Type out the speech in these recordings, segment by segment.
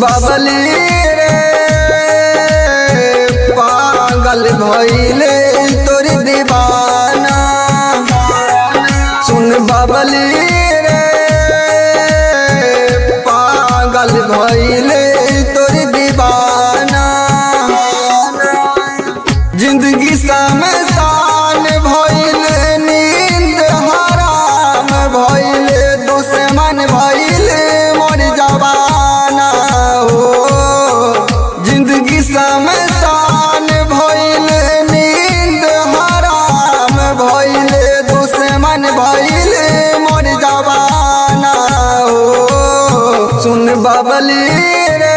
बबली रे पागल भइले तोर दीवाना सुन बबली रे पागल भइले तोर दीवाना जिंदगी समसान भइले नींद हराम भइले दुश्मन भइले मोर जवाना हो जिंदगी समसान भइले नींद हराम भइले दुश्मन भइले मोर जवाना हो सुन बबली रे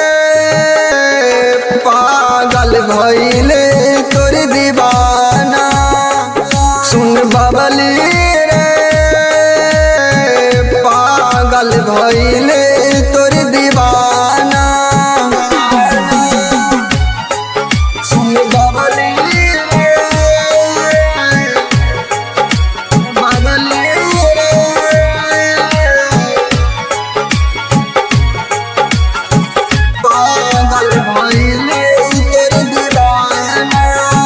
पागल भइले तोर दीवाना सुन बबली रे पागल भइले तोर दीवाना सुन बबली रे बबली रे पागल भइले तोर दीवाना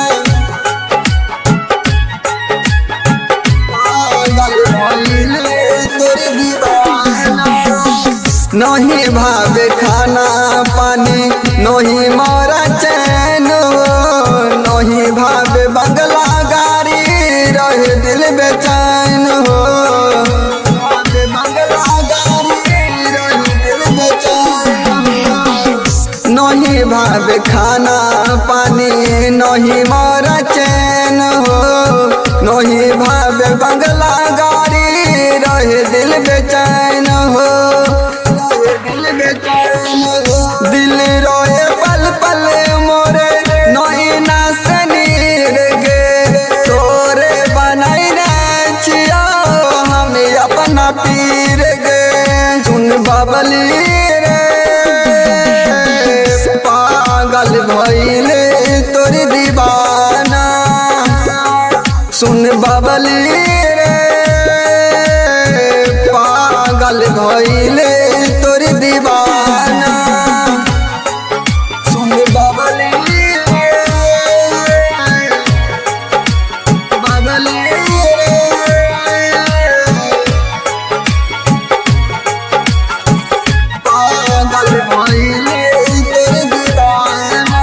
पागल भइले तोर दीवाना नहीं भावे खाना पानी नहीं मारा चैन नहीं भावे बंगला गाड़ी रहे दिल बेचैन हो भावे बंगला गाड़ी रहे दिल बेचैन हो। नहीं भावे खाना पानी नहीं मारा चैन हो नहीं भावे बंगला गाड़ी रहे दिल बेचैन हो रहे दिल बेचैन हो दिल रोए पल पल मोरे नहीं ना सनीर गे तोरे बनाई रे छिया हम अपना पीर गे सुन बबली रे पागल भइले तोर दीवाना सुन बबली रे पागल भइले तोर दीवाना सुन बबली रे बबली रे पागल भइले तोर दीवाना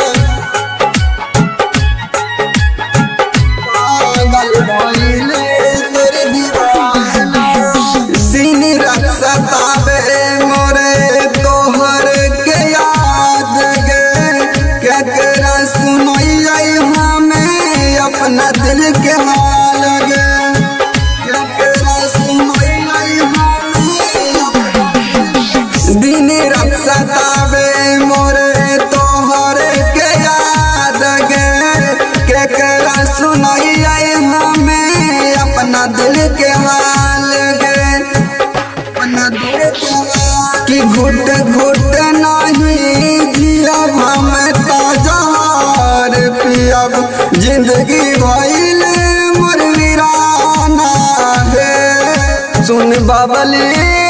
पागल भइले तोर दीवाना दिन रात सतावे मोरे तोहर के याद गे केकरा सुनैयै हमें अपना दिल के हाल गे केकरा सुनैयै हमें दिन रात सतावे मोरे तोहर के याद गे केकरा सुनैयै हमें अपना दिल के हाल गे अपना दिल के हाल कि घुट घुट नहीं जियब हम ताजार पियब जिंदगी भइल मोर वीराना है सुन बबली